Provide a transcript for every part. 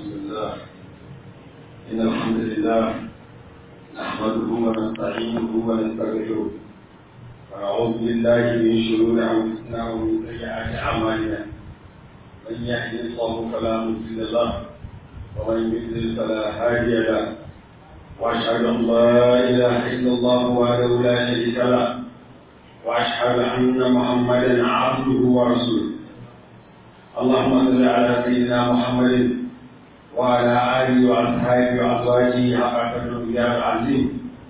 الله إن الحمد لله نحمده ونستعينه ونستغفره ونعوذ بالله من شرور أنفسنا ومن سيئات أعمالنا من يهد الله فلا مضل له ومن يضلل فلا هادي له وأشهد أن لا إله إلا الله وحده لا شريك له وأشهد أن محمدا عبده ورسوله اللهم صل على سيدنا محمد وعلى آله وأصحابه وأزواجه حق قدر العظيم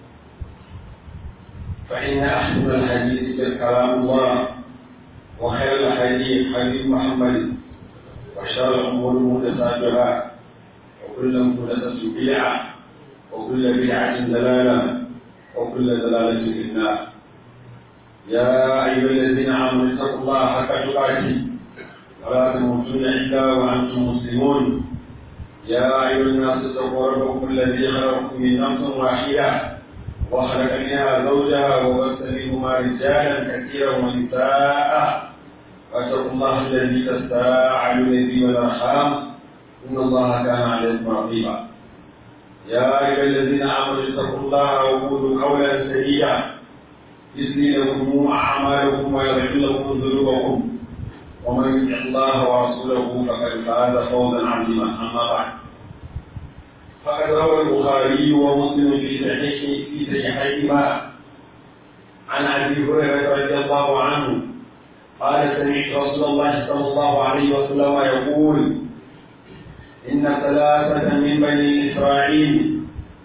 فإن أحسن الحديث كلام الله وخير الحديث حديث محمد وشر الأمور محدثاتها وكل محدثة بدعة وكل بدعة دلالة وكل دلالة في النار يا أيها الذين آمنوا اتقوا الله حق تقاته ولا تموتن إلا وأنتم مسلمون يا أيها الناس اتقوا ربكم الذي خلقكم من نفس واحدة وخلق منها زوجها وبث منهما رجالا كثيرا ونساء واتقوا الله الذي تساءلون به والأرحام إن الله كان عليكم رقيبا يا أيها الذين آمنوا اتقوا الله وقولوا قولا سديدا يسلي لكم أعمالكم ويغفر لكم ذنوبكم ومن يطع الله ورسوله فقد فاز فوزا عظيما اما بعد فقد روى البخاري ومسلم في صحيح في صحيحيهما عن ابي هريره رضي الله عنه قال سمعت رسول الله صلى الله عليه وسلم يقول ان ثلاثه من بني اسرائيل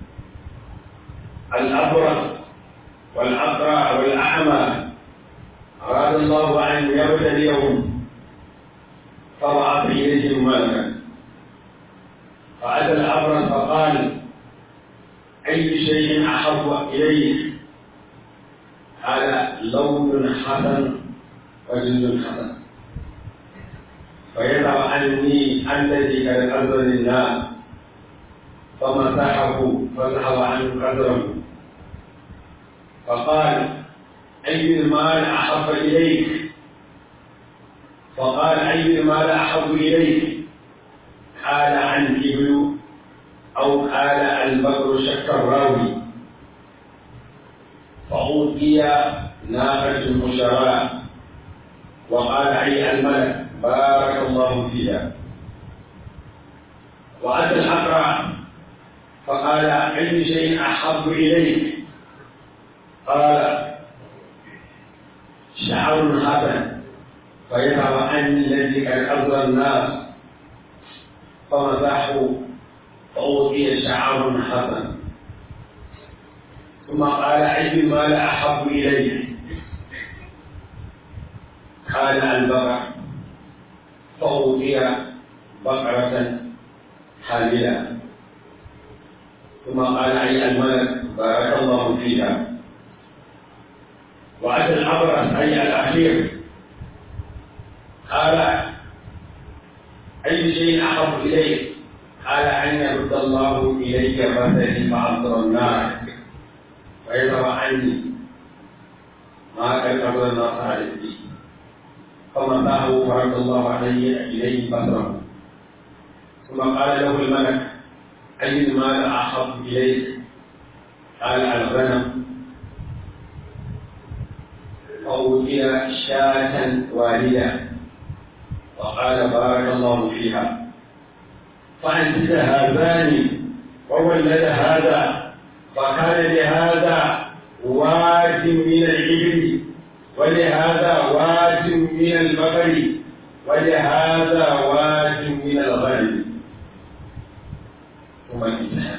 الابرص والاقرع والاعمى اراد الله ان يبتليهم فبعث إليهم ملكا فأتى الأبرص فقال أي شيء أحب إليك قال لون حسن وجلد حسن فيدع عني الذي قد أذن الله فمسحه فذهب عنه قدره فقال أي المال أحب إليك فقال أي المال أحب إليك قال عن الإبل أو قال البقر شك الراوي فأوتي ناقة المشراء وقال أي الملك بارك الله فيها وأتى الأقرع فقال أي شيء أحب إليك قال شعر حسن فيذهب عني الذي قد أرضى الناس فمسحه فأوتي شعر حسن ثم قال أي المال أحب إلي قال البقر فأوتي بقرة حاملة ثم قال أي الملك بارك الله فيها وأتى الأبرص أي الأخير قال أي شيء أحب إليك؟ قال أن يرد الله إليك مثلي فأمطر النار ويذهب عني ما قد قبل الناس عليه فمسحه فرد الله عليه إليه بصره ثم قال له الملك أي المال أحب إليك؟ قال الغنم فأوتي شاة والدة وقال بارك الله فيها فأنت هذان وولد هذا فكان لهذا واد من الإبل ولهذا واد من البقر ولهذا واد من الغنم ثم الإنسان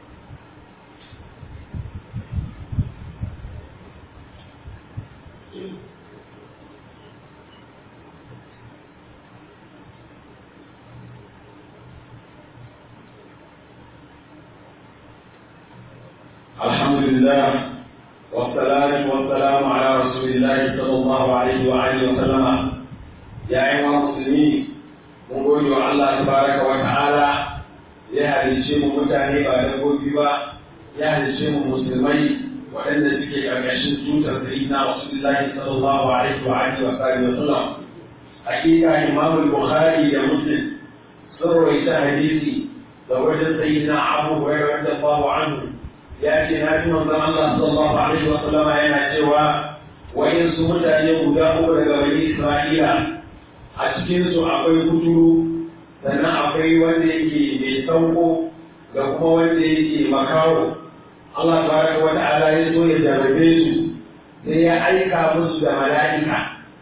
الحمد لله والصلاة والسلام على رسول الله صلى الله عليه وآله وسلم يا أيها المسلمين mun gode wa Allah tabaraka wa ta'ala ya halice mu mutane ba dabbobi ba ya halice mu musulmai waɗanda suke ƙarƙashin tutar sayyidina Rasulullahi sallallahu alaihi wa alihi wa sallam hakika Imam Bukhari da Muslim sun rawaita hadisi da wajen sayyidina Abu Hurairah radiyallahu anhu ya ce na ji manzon Allah sallallahu alaihi wa sallama yana cewa wayansu mutane guda uku daga bani Isra'ila a cikin su akwai kuturu sannan akwai wanda yake mai sauko da kuma wanda yake makawo Allah tabaraka wa ta'ala ya so ya jarabe su sai ya aika musu da mala'ika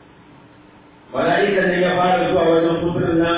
mala'ika ne ya fara zuwa wajen kuturin nan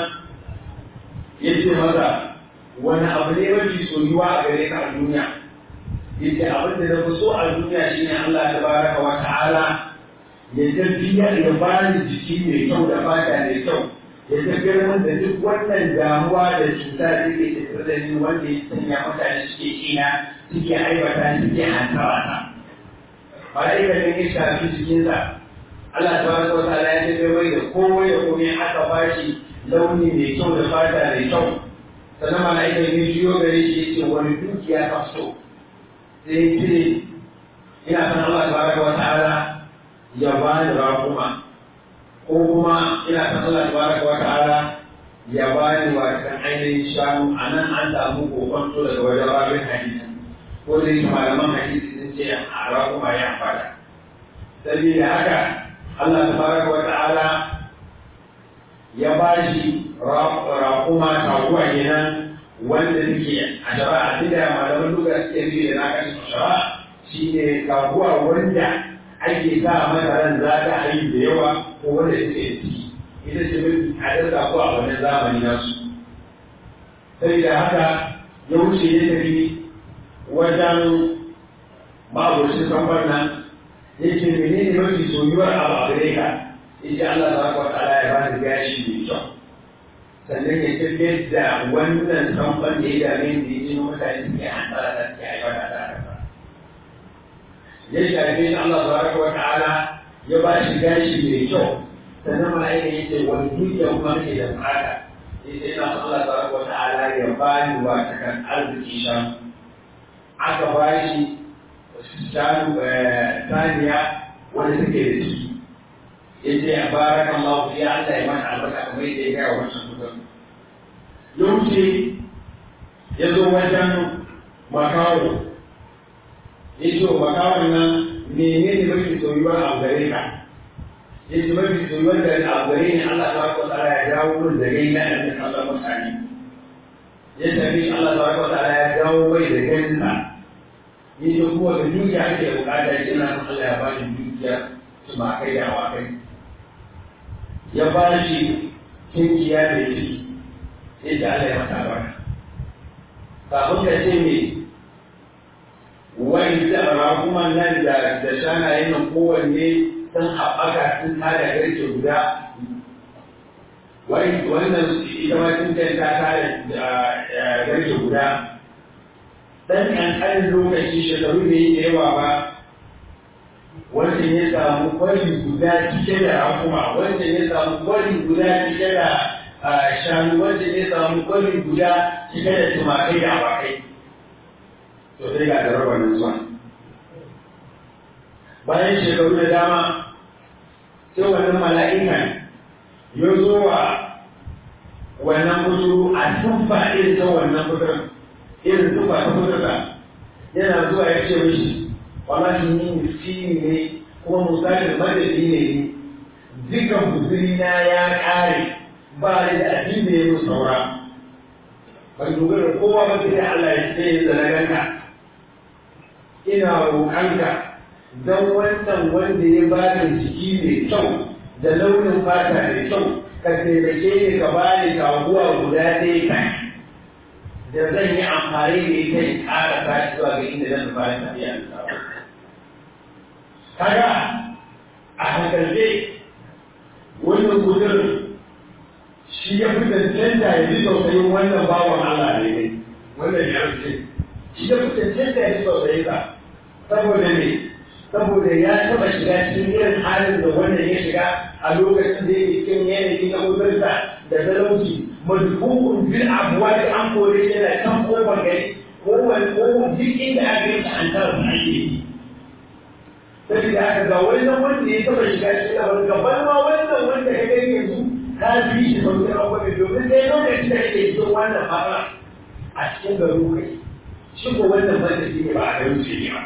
ya ce masa wani abu ne mafi soyuwa a gare ka a duniya yace abin da na fi so a duniya shine Allah tabaraka wa ta'ala ya tafiya ya bani jiki mai kyau da fata mai kyau ya tafiyar min da duk wannan damuwa da cuta da ke tattare da ni wanda ya sanya mutane suke kina suke aibata suke hantawa ta mala'ika ne ya shafi jikinsa Allah tabaraka wa ta'ala ya tafiyar mai da komai da komai aka bashi launi mai kyau da fata mai kyau sannan mala'ika ne jiyo gare shi ya ce wani dukiya ka so sai ce ina san Allah tabaraka wa ta'ala ya bani rakuma ko kuma ina san Allah tabaraka wa ta'ala ya bani wa kan ainihin shanu a nan an samu kokonto daga wajen rabin hadisi ko da yake malaman hadisi sun ce a rakuma ya fada saboda haka Allah tabaraka wa ta'ala ya bashi rakuma taguwa kenan wanda suke a shari'a duk da malaman duka suke bi da naka shi shari'a shi ne kaguwa wanda ake sa mata ran za ta haihu da yawa ko wanda suke ciki ita ce mafi hadar kaguwa a wannan zamani nasu sai da haka ya wuce ya tafi wajen mabushin sambar nan ya ce menene mafi soyuwar abu a gare ka ya ce Allah ta kwa ta'ala ya bani gashi mai kyau sannan ya tafiyar da wannan samfan da ya dame da ya jino mutane suke hantsara da suke aiwata da haka. Ya shafe shi Allah tabaraka wa ta'ala ya ba shi gashi mai kyau sannan mala'ika ya ce wani dukiya kuma ke da bukata ya ce ina son Allah tabaraka wa ta'ala ya ba ni wata kan arziki shanu aka ba shi shanu saniya wanda suke da ciki ya ce a barakan Allah ya Allah ya mana albarka kamar yadda ya gaya wancan mutum ya wuce ya zo wajen makawo ya ce wa makawon nan mene ne mafi soyuwar a gare ka ya ce mafi soyuwar da a gare ni Allah ta wata tsara ya dawo min da gai na yanzu kasar mutane ya tafi Allah ta wata tsara ya dawo mai da ganinsa ya ce kuma da dukiya ake bukata ya ce na san Allah ya ba ni dukiya su ma kai da awakai ya ba shi kinkiya da ciki sai da Allah ya mata barka kafin ka ce me wani da kuma nan da da shanayen nan kowanne sun haɓaka sun tada garke guda wani wannan ita ma sun ta tada garke guda dan ƙanƙanin lokaci shekaru da yi da yawa ba wancan ya samu kwari guda cike da rakuma wancan ya samu kwari guda cike da shanu wancan ya samu kwari guda cike da tumakai da awakai to sai ga jarabar nan zuwa bayan shekaru da dama sai wannan mala'ikan ya zo wa wannan kuturu a tuffa irin ta wannan kuturin irin tuffa ta kuturta yana zuwa ya ce mishi wallahi ni miskini ne kuma musafir madadi ne ni dukan guzuri na ya ƙare ba ni da abin da ya yi saura ban dogara kowa ba sai Allah ya ce ya zalaganka ina roƙanka don wannan wanda ya ba ni jiki mai kyau da launin fata mai kyau ka taimake ni ka ba ni kaguwa guda ɗaya kan da zan yi amfani da ita in ƙara tashi zuwa ga inda zan fara tafiya da kaga a hankalce wannan gudun shi ya fi cancanta ya ji tausayin wannan bawan Allah ne ne wannan ya rufe shi ya fi cancanta ya ji tausayin sa saboda ne saboda ya taba shiga cikin irin halin da wannan ya shiga a lokacin da yake cikin yanayi na gudunsa da talauci madhubun bil abuwa da an kore shi yana kan kofar gari kowane ko duk inda aka yi ta an tara ake yi saboda haka ga wannan wanda ya taba shiga cikin abin gaban ma wannan wanda ya gani yanzu ka bi shi sauƙin abubuwa domin sai lokacin da kake cikin wannan matsala a cikin garin kai shi ko wannan banda shi ne ba a garin ce ne ba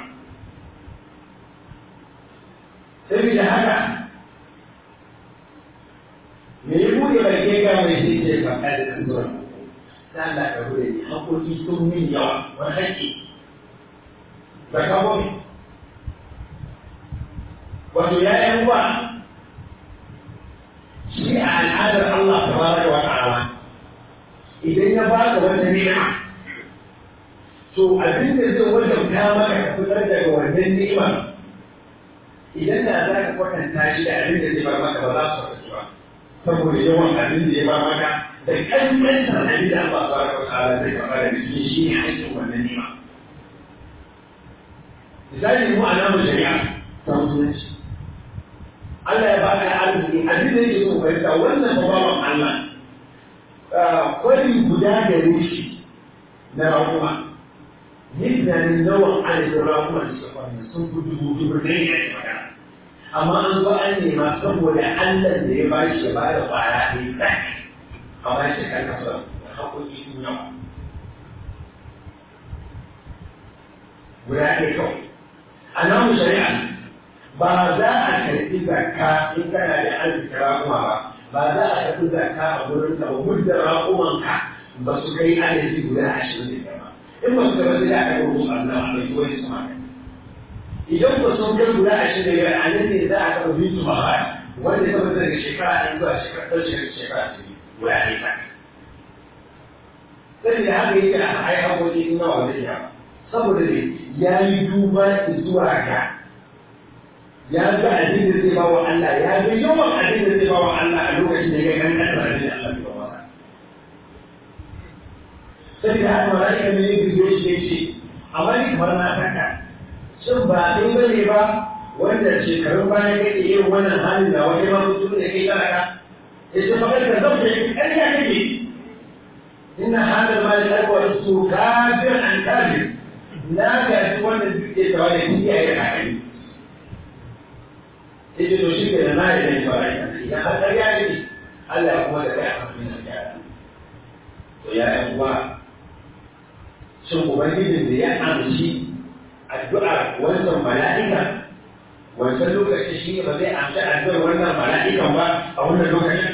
saboda haka me ya buɗe bai kai ga mai shi ke kan da kan zuwa ta Allah ka bude ni hakoki sun min yawa wani haƙƙi ba ka gobe wato ya yan uwa shi a al'adar Allah tabaraka wa ta'ala idan ya baka wata ni'ima to abin da zai wajabta maka ka fitar daga wannan ni'ima idan da za ka kwatanta shi da abin da zai bar maka ba za su kwatanci ba saboda yawan abin da ya bar maka da kankantar abin da Allah tabaraka wa ta'ala zai faɗa da cikin shi ne haƙƙin wannan ni'ima misali mu a namu shari'a ta musulunci Allah ya baka arziki abin da yake so fahimta wannan babawan Allah kwari guda da rushi na rakuma mutanen yawan adadin rakuma da suka kwari sun fi dubu dubu ne ya yi magana amma an zo an nema saboda Allah da ya bashi ya bada kwaya ne tsak a bashi kan kasa da haƙoƙi sun yawa guda ɗaya kawai a namu shari'a ba za a karɓi zakka in kana da arziki raƙuma ba ba za a karɓi zakka a gurin ka ba muddin raƙumanka ba su kai adadi guda ashirin da ba in ba su gaba sai aka yi musu Allah a ɗauki wani su maka idan ba sun kai guda ashirin da biyar a nan ne za a karɓi bitu ba ba wanda ya tabbata daga shekara ɗaya zuwa shekara ɗaya shekara ta biyu guda ɗaya ta sai da haka yake a ai haƙoƙi in nawa zai yawa saboda ne ya yi duba zuwa ga ya ga abin da zai bawa Allah ya ga yawan abin da zai bawa Allah a lokacin da ya ga kan kasar abin da Allah ya bawa sai da haka mala'ika ne ya gizo shi ya ce amma ni kamar na saka shin ba dai bane ba wanda shekarun baya kake irin wannan halin da wani ma mutum da kai talaka ya ce fakar da zan fi ƙarya kake inna hadal mali alwa su kafir an kafir na ga wannan duk da tawali iyaye da kai ita to shi ke da na yi zai fara yi idan har ƙarya ne Allah ya kuma da kai a kafin na gyara to ya yi uwa shin ubangijin da ya amshi addu'ar wancan mala'ika wancan lokaci shi ne ba zai amshi addu'ar wannan mala'ikan ba a wannan lokacin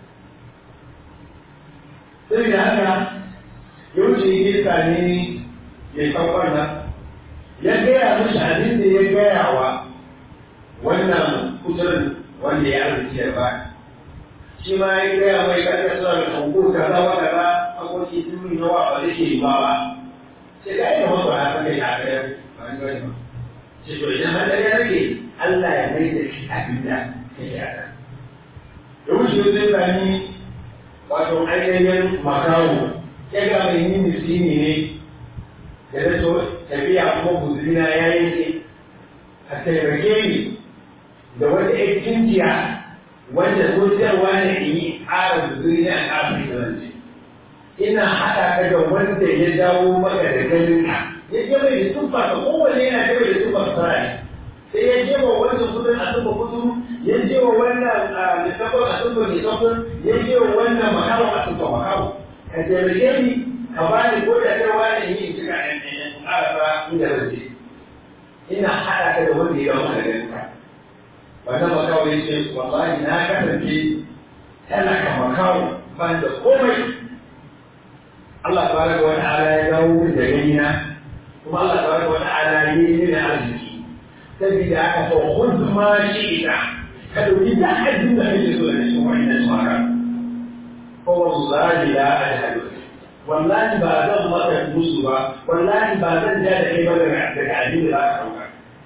sai da haka yawanci girka ne ya kawar nan ya gaya mishi abin da ya gaya wa wannan kuturin wanda ya arziki ya ba shi ma ya gaya mai karka suna da kanku kaza wa kaza akwai tuni na wa ba zai ke yi ba ba sai ka yi kamar ba ya san kai a kai ba ni wani ba sai to idan har ya rage Allah ya mai da shi abin da kai ya ta da wuce zai sami wato ainihin makawo ya ga mai yin miskini ne da da to tafiya kuma guzurina ya yi a taimake ni da wata ‘yan kinjiya wanda sosiyarwa ne in yi ƙara zuri na ƙarfi da zance. Ina haɗa ka da wanda ya dawo maka da ganin ka. Ya je mai da tufa ka kowane yana je mai da tufa sarari. Sai ya je wa wannan kudin a tufa kudin, ya je wa wannan littafin a tufa littafin, ya je wa wannan makawo a tufa makawo. Ka taimake ni, ka ba ni ko da kai wani yi in cika ɗan ɗan ƙara inda zan Ina haɗa ka da wanda ya dawo maka da ganin ka. wannan makawo ya ce wallahi na kasance talaka makawo ban da komai Allah tabaraka wa ta'ala ya dawo min da gani na kuma Allah tabaraka wa ta'ala ya yi mini arziki saboda aka so khudh ma shi'ta ka dauki da abin da kake so da shi wannan maka ko wallahi la ajhadu wallahi ba zan maka musu ba wallahi ba zan ja da kai ba daga abin da za ka dauka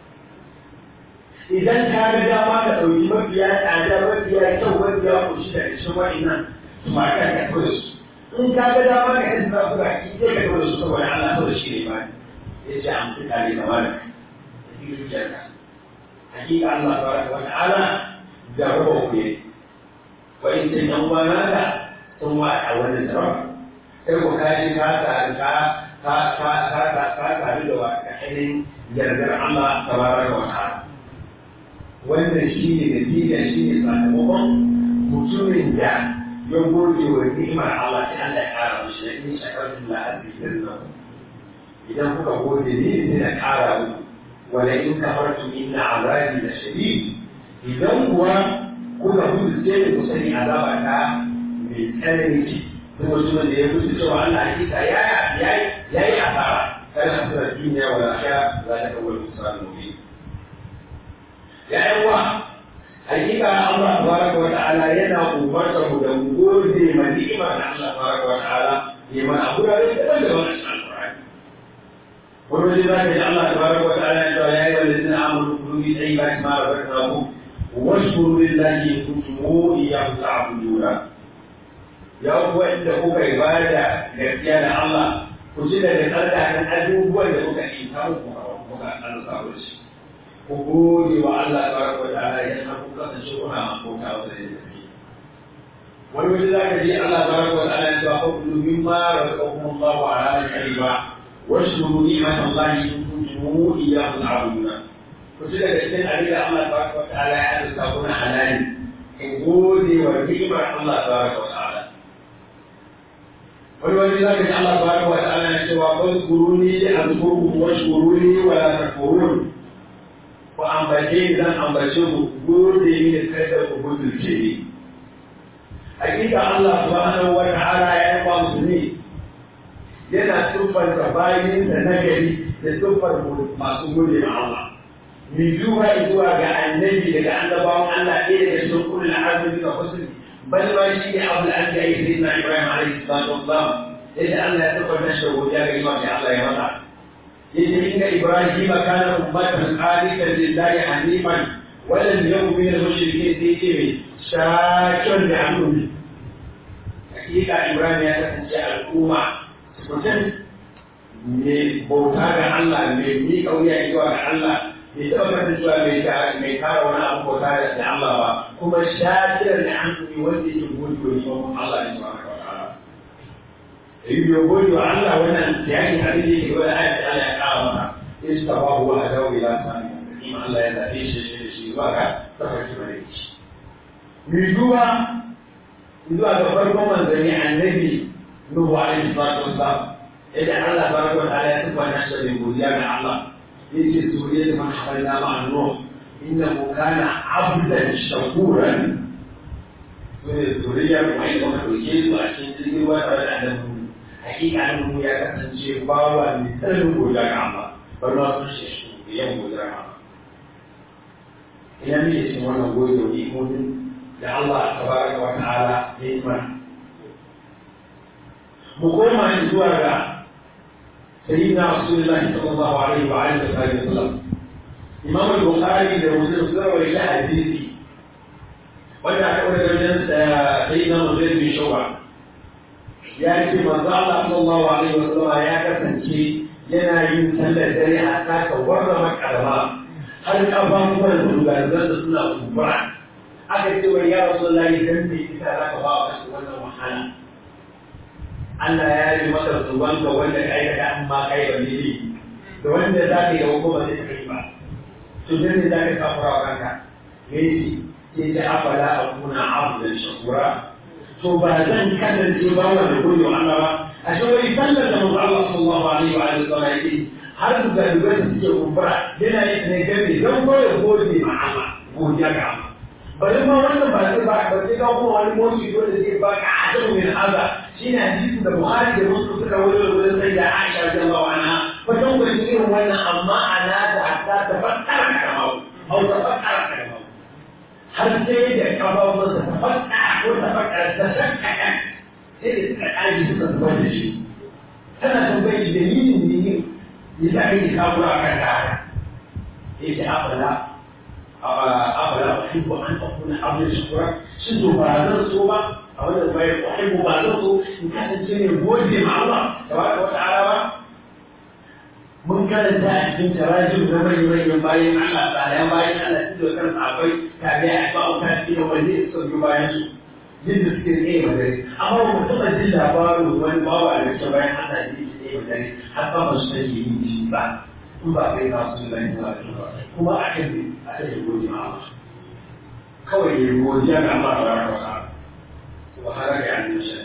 idan ka ga dama ka ɗauki mafiya tsada mafiya kyau mafiya kushi da cikin wa'innan ma ka ka kula su in ka ga dama ka yi za ku baki sai ka kula su saboda Allah saboda shi ne ba ya ce an fita ne kamar da cikin zuciyarka hakika Allah tabaraka wa ta'ala da raba ku ne wa in sai dan uwana ka sun wa a wannan sarrafa sai ku kaji ka ta ka ka ka ka ka ka ka da wa ainihin yardar Allah tabaraka wa ta'ala wannan shi ne natija shi ne sakamakon mutumin da ya gode wa ni'imar Allah sai Allah ya kara mishi na in shakartum la azidannakum idan kuka gode ni ne na kara muku wala in kafartum inna azabi la shadid idan kuwa kuka gudu sai ku sani azaba ta mai tsanani ce duk mutumin da ya gudu cewa Allah hakika ya ya yi asara kana asara duniya wala akhira za ta kawo kusan mubi ya yawa hakika Allah tabaraka wa ta'ala yana umarta mu da gode ma ni'ima da Allah tabaraka wa ta'ala ya mana gurare daban-daban a cikin Al-Qur'ani wani waje za ka ji Allah tabaraka wa ta'ala ya ce ya yi wa lalzina amanu kulu bi tayyibati ma razaqnakum washkuru lillahi in kuntum iyyahu ta'buduna ya kuwa inda kuka ibada gaskiya da Allah ku ji daga tsarkakan abubuwan da kuka yi ta muku kuka alƙawo shi ku gode wa Allah tabaraka wa ta'ala idan har kun kasance kuna makota wanda ya tafi wani waje za ka ji Allah tabaraka wa ta'ala ya ce ku kudu mimma razaqakum Allah wa ala al-kariba washkuru ni'matallahi in kuntum iyyahu ta'buduna ku ji daga cikin abin da Allah tabaraka wa ta'ala ya azurta kuna halali in gode wa ni'mar Allah tabaraka wa ta'ala wani wani za ka ji Allah tabaraka wa ta'ala ya ce wa fazkuruni azkurkum washkuruni wa la takfurun ku ambace ni zan ambace ku gode ni da kada ku gudurce ni hakika Allah subhanahu wa ta'ala ya yi wa musulmi yana siffanta bayinsa na gari da siffar masu gode ma Allah mi duba zuwa ga annabi daga annabawan Allah ɗaya daga cikin kullum azumi ga musulmi bal ma shi ne abu da an ga yi sayyidina Ibrahim alaihi salatu wassalam yadda Allah ya siffanta shi da godiya ga imam da Allah ya masa yace inna Ibrahim kana ummatan qanitan lillahi hanifan wa lam yakun min al-mushrikeen sai ce mai shakir da amuri hakika Ibrahim ya kasance al'umma mutum mai bauta ga Allah mai miƙa wuya zuwa ga Allah bai taɓa kanta cewa mai kara wani abu bauta da Allah ba kuma shakirar da an tuni wanda yake gode wa neman Allah ne ba ka wata yi bai gode wa Allah wannan yakin abin da yake wani ayat da Allah ya kawo maka istawa huwa adawu ila sami kuma Allah ya zaɓe shi da shi zuwa ga tafarki bare shi mai duba zuwa ga farkon manzanni annabi Nuhu alaihi salatu wassalam idan Allah tabaraka wa ta'ala ya tabbata shi da godiya ga Allah yake zuriyar man hamalna ma'a Nuh innahu kana 'abdan shakuran wani zuriyar mai da muka dauke su a cikin jirgin ruwa tare da annabi hakika annabi ya kasance bawa mai tsananin godiya ga Allah bar ma sun shi shi yan godiya ga Allah ina ne cikin wannan godiya da imomin da Allah tabaraka wa ta'ala ya yi mana mu koma zuwa ga سيدنا رسول الله صلى الله عليه وعلى اله وسلم امام البخاري ده مسلم سوى ولا حديثي ولا اقول لك سيدنا مسلم بن شعبه ya ce manzo Allah sallallahu alaihi wasallam ya kasance yana yin sallar dare a saka warra makarama har kafafuwan dugarzan da suna kumbura aka ce wa ya rasulullahi dan me kika zaka ba wa wannan wahala Allah ya yi masa zuban ga wanda ka aikata amma kai ba ne da wanda za ka yi ko ba zai kai ba to dan ne za ka kafura wa kanka me yake sai ta afala akuna abdan shakura to ba zan kasance ba wanda goyo Allah ba a shi wani sallar da manzo Allah sallallahu alaihi wa alihi wasallam yake har da dubai da suke kumbura yana yin ne gani dan goyo gode ma Allah godiya ga Allah bari ma wannan ba sai ba ba sai ka kuma wani motsi dole zai baka ajabu min hada shine hadisin da Bukhari da Muslim suka wuce wurin sai da Aisha radiyallahu anha fatan ku irin wannan amma ana da hatta ta fakkara kamar au ta fakkara kamar har sai da kafafun sa ta fakkara ko ta fakkara ta shakkaka sai da suka kaji suka zubar da shi tana tambayi dalilin ne ne ya ake kafura kan ta haka sai ta afala afala uhibbu an akuna abdan shukura shin to ba zan so ba a wannan bayar uhibbu ba zan so in kasance ne gode ma Allah tabaraka wa ta'ala ba mun karanta a cikin tarajim na manyan manyan bayan Allah tsarayen bayan Allah su da kan sabai tare a ba ta cikin wanda su sauki bayan su yadda suke tsaye madari amma ba mu taɓa jin labarin wani bawa da ke bayan Allah da yake tsaye madari har ba mu san yi shi ba in ba kai na su da yin ba kuma a kan a kan yi gode ma Allah kawai ya godiya ga Allah ta baraka wa wahala ga yanzu shi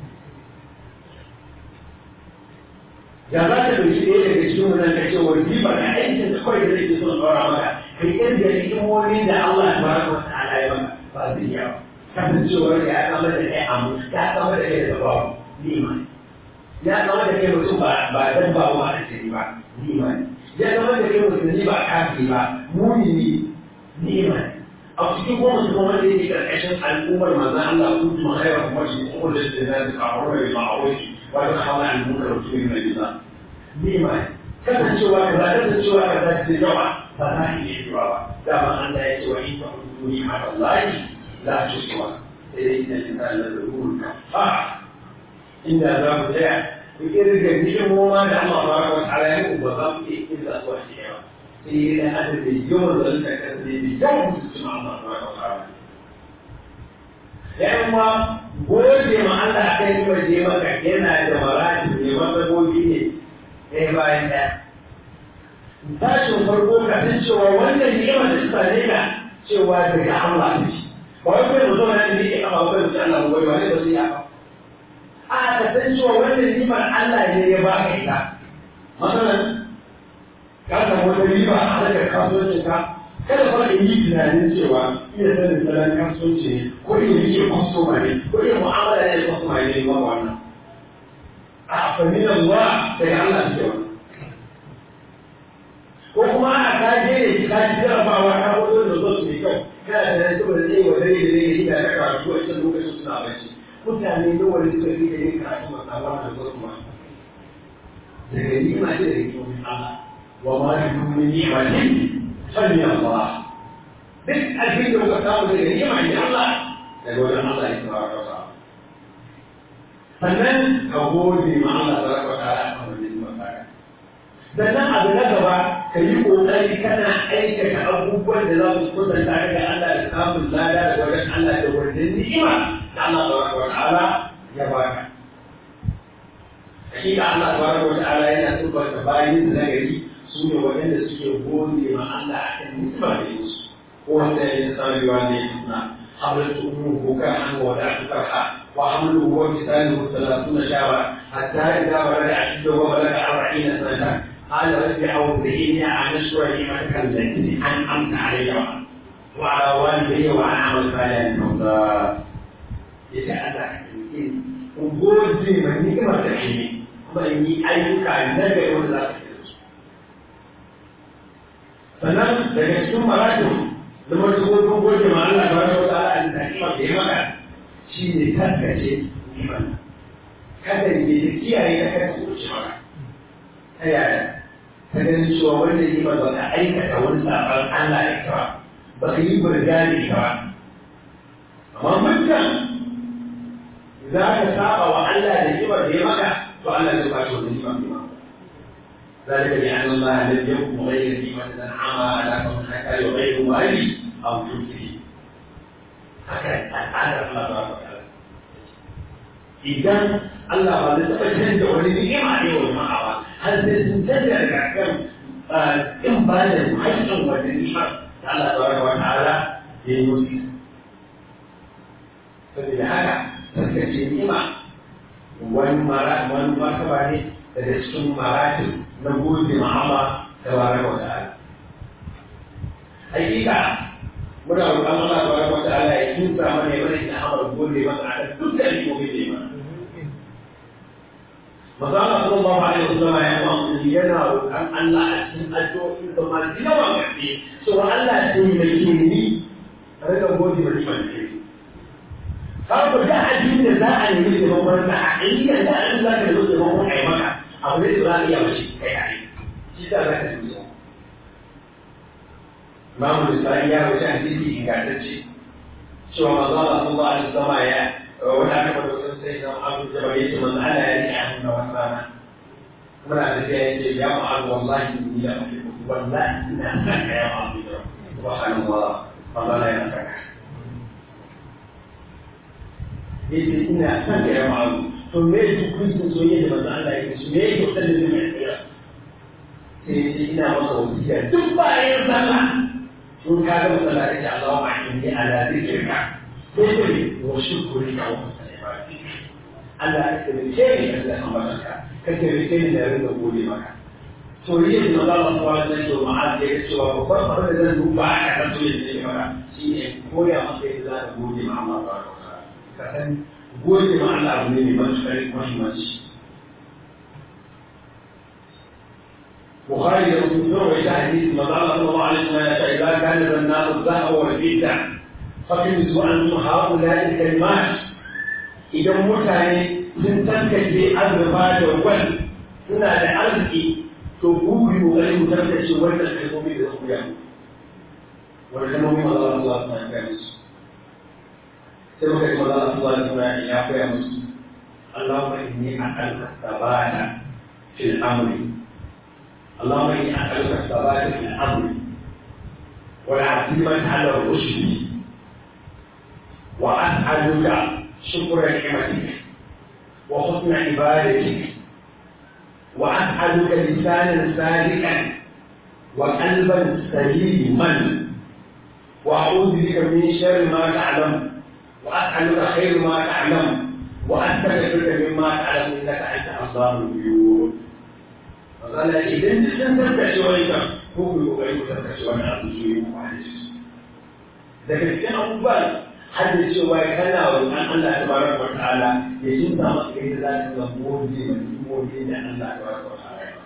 ya za ta ɗauki ɗaya daga cikin wannan ka ce wa riba da aikin da kawai da zai so ɗora maka kai irin da hikimomi da Allah ta baraka wa ta'ala ya maka ba zai iya ba kasancewar ya kama da kai amu ya kama da kai da babu nima ya kama da kai mutum ba ba dan ba wa da sai ba nima ya kama da kai mutum ba kafi ba mumini nima a cikin goma su kuma wanda yake karkashin al'ummar manzon Allah kun tuma khairar kuma shi kuma da shi da zai kawo da ma'auri wa ta hawa al-munkar wa tuwi mai bisa nima kasancewa kaza kasancewa kaza ce yawa ba za a iya yiwa ba dama Allah ya ce wa in ta'udu ni'matallahi لا تسوى إن الإنسان لذهول كفار إن ذا بتاع وكذا جميع ما دام الله تبارك وتعالى يقول وضم إلا وحده إلى أن اليوم ذلك اليوم تسمع الله تبارك وتعالى yamma gode ma Allah a kan yiwa je maka yana da marati ne matsagogi ne ɗaya bayan ɗaya. Tashin farko ka san cewa wannan ni'imar da suka ne ka cewa daga Allah ne. ba wai kai mutum na ne ya kama kai mutum Allah wai ba ne ba sai ya kama a ka san cewa wannan nimar Allah ne ya ba ka ita masalan ka samu wata riba a harkar kasuwancin ka kada fa in yi tunanin cewa iya sanin salon kasuwanci ne ko iya rike kwastoma ne ko iya mu'amala ne da kwastoma ne ba wannan a fannin Allah daga Allah ce wannan ko kuma a ka je ne ka ji jarabawa ka wato da zo su mai kyau kana da nan saboda zai wa dare da dare da ta karatu a cikin lokacin suna bacci mutane nawa ne suka fi da yin karatu masu hawa da zuwa kuma daga yi ma ce da hikimomin Allah wa ma yi domin yi ma ne sani Allah duk abin da kuka samu daga yi ma ne Allah daga wajen Allah ya tsara kasa sannan ka gode ma Allah ta raka ta ala kan wani zuwa tsara sannan abu na gaba ka yi ƙoƙari kana aikata abubuwan da za su kusanta ka ga Allah da samun lada da wajen Allah da wajen ni'ima da Allah tabaraka wa ta'ala ya baka. Hakika Allah tabaraka wa ta'ala yana tabbata bayin da nagari su ne waɗanda suke gode ma Allah a kan ni'ima da yi musu. Ko wanda ya yi sarewa ne suna حملت أمه كرحا ووضعت كرحا وحمله وكساله ثلاثون شهرا حتى إذا بلغ أشده وبلغ أربعين سنة قال رب أوزعني أن أشكر نعمتك التي أنعمت علي وعلى والدي وأن أعمل صالحا ترضى يتأذى وجود من نعمة الحلم kuma in yi ayyuka na gari wanda za su yi su. Sannan daga cikin maratin da wasu gudun goje ma Allah ba da wata ala da kima da ya maka shi ne tattace iman. Kada ne da kiyaye ka kada su wuce maka. Ta yaya? ta ganin cewa wanda yi ba ka aikata wani sabon Allah ya kawa ba ka yi burga ne kawa amma mutum za ka saba wa Allah da kimar da ya maka to Allah zai kwace wannan kimar da ya maka ذلك لأن الله لم يكن غير نعمة أنعم على قوم حتى يغير مالي أو تنكري هكذا الآن الله تبارك وتعالى إذا الله ما نتبع جنة ولنعمة يوم ما أراد هل تنتظر كم إن بالغ حيث ونعمة الله تبارك وتعالى للمسلم فبهذا تذكر النعمة والمرتبة daga cikin marati na gode ma Allah tabaraka wa ta'ala hakika muna roƙon Allah tabaraka wa ta'ala ya kinsa mana ya mana ina amar gode masa a dukkan ikokin da ya mana Maza Allah sallallahu alaihi wasallam ya ma yana roƙon Allah a cikin addu'o'in da masu yawan gaske cewa Allah ya yi mai ni a rika gode ma niman ke Har da abin da za a nemi taimakon sa a inda da an za ka zo taimakon a yi maka abu ne da za a iya mace kai a yi shi ta za ka yi so. Imamu Lisani ya wuce hadisi ingantacce cewa maza Allah sallallahu alaihi wasallam ya wani aka faɗo sun sai na abu da bai ce manzo Allah ya rike hannu na wata rana muna da sai ya ce ya ma'azu wallahi ni la uhibbu wallahi ina son ka ya ma'azu subhanallah Allah la yana saka yace ina son ka ya ma'azu to me yake kuncin soyayya da manzo Allah yake su me yake kusa da mai tsira sai yace ina masa wasiya duk bayan sallah in ka ga masallaci Allah ma'inni ala zikrika sai wa shukurika wa Allah ya taimake ni da zai ambatanka ka taimake ni da rinka gode maka soyayyar da maza Allah subhanahu wa ta'ala ke ma'az ya cewa babban abin da zan duba a kan soyayyar da ke maka shi ne koya maka yadda za ka gode ma Allah subhanahu wa ta'ala ka san gode ma Allah abu ne mai matuƙar muhimmanci بخاري ومسلم وإلى حديث ما قال صلى الله عليه وسلم إذا كان النار الذهب والفضة فكنزوا عنهم هؤلاء الكلمات إذا متعني sun tantace azurfa da wal suna da arziki to ku yi kokari mu tantace wannan kalmomi da su ya wannan kalmomi ma Allah Allah ta ga musu sai muka ji Allah Allah ta ya koya musu Allahumma inni a'lamu sabata fil amri اللهم اني اسالك الثبات في الامر والعزيمه على الرشد واسالك شكر نعمتك وحسن عبادتك واسالك لسانا صادقا وقلبا سليما واعوذ بك من شر ما تعلم واسالك خير ما تعلم واستغفرك مما تعلم انك انت اصدار الغيوب magana idan duk sun tattace wani kan ko ku yi kokari ku tattace wani abu su yi mu wani su daga cikin abubuwan har da cewa kana wa an Allah ta baraka wa ta'ala ya jinta maka yadda za ka ga gode ma imomi da Allah ta baraka wa ta'ala ya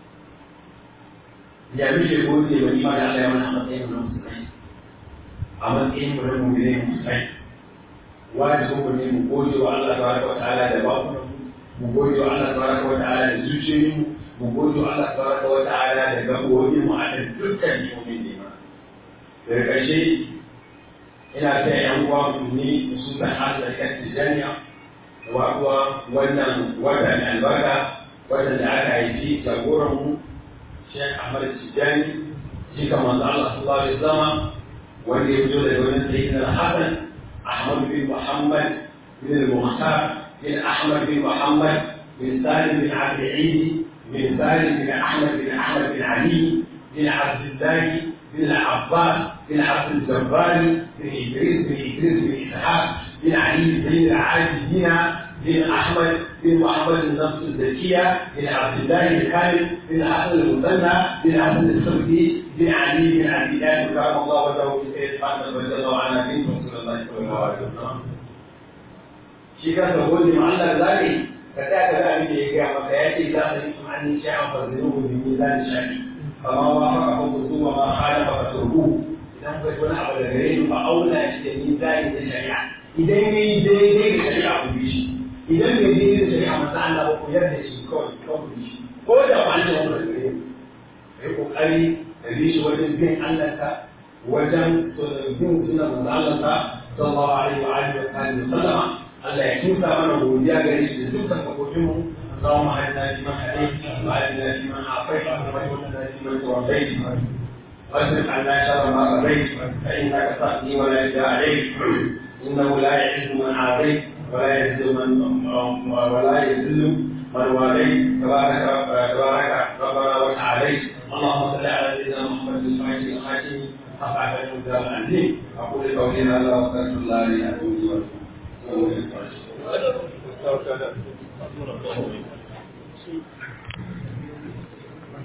ya mishi gode ma ima da Allah ya mana a matsayin mu na musulmai a matsayin mu na mu'mini musulmai wajibin mu ne mu gode wa Allah ta baraka wa ta'ala da bakunan mu gode wa Allah ta baraka wa ta'ala da zuciyoyin mu mu gode Allah tabaraka wa ta'ala da gabobi mu a dukkan yomin ne ma daga ƙarshe ina ta yan uwa musulmi musulman hasa kan tijaniya da wakuwa wannan watan albarka watan da aka haifi jagoran mu Sheikh Ahmad Tijani shi kan manzo Allah sallallahu alaihi wasallam wanda ya fito daga wannan sayyidina Hassan Ahmad bin Muhammad bin Mukhtar bin Ahmad bin Muhammad bin Salim bin Abdul بن سالم بن احمد بن احمد بن علي بن عبد الله بن العباس بن عبد الجبار بن ادريس بن ادريس بن اسحاق بن علي بن العابدين بن احمد بن محمد النصر الزكيه بن عبد الله الخالد بن حسن المثنى بن حسن الصبري بن علي بن عبد الله كرم الله وجهه في سيد فاطمه رضي الله عنها بنت رسول الله صلى الله عليه وسلم. شيخ تقول لمعلق ذلك ka tsaya ka ga abin da ya gaya maka ya ce za ka yi tunanin sha'an fasiruhu bi mizan shari kama wa faka fa kuzu wa ma khala fa fasurhu idan ka ji wani abu da gare ni fa auna shi da mizani da shari'a idan ya yi daidai da shari'a ku bi shi idan bai daidai da shari'a masa Allah ba ku yarda shi kawai kawai ku bi shi ko da ba an ce wani da gare ni kai kokari ka bi shi wajen bin Allah ka wajen bin sunan manzo Allah ka sallallahu alaihi wa alihi wa sallama Allah ya kinsa mana godiya gare shi da dukkan kafofin mu اللهم اهدنا فيمن هديت وعافنا فيمن عافيت وتولنا فيمن توليت واصرف عنا شر ما قضيت فانك تقضي ولا يجزى عليك انه لا يعز من عاديت ولا يذل من ولا يذل من واليت تبارك تبارك ربنا وتعاليت اللهم صل على سيدنا محمد الفاتح الخاتم رفعت المقدار العظيم اقول قولي هذا واستغفر الله لي اتوب اليه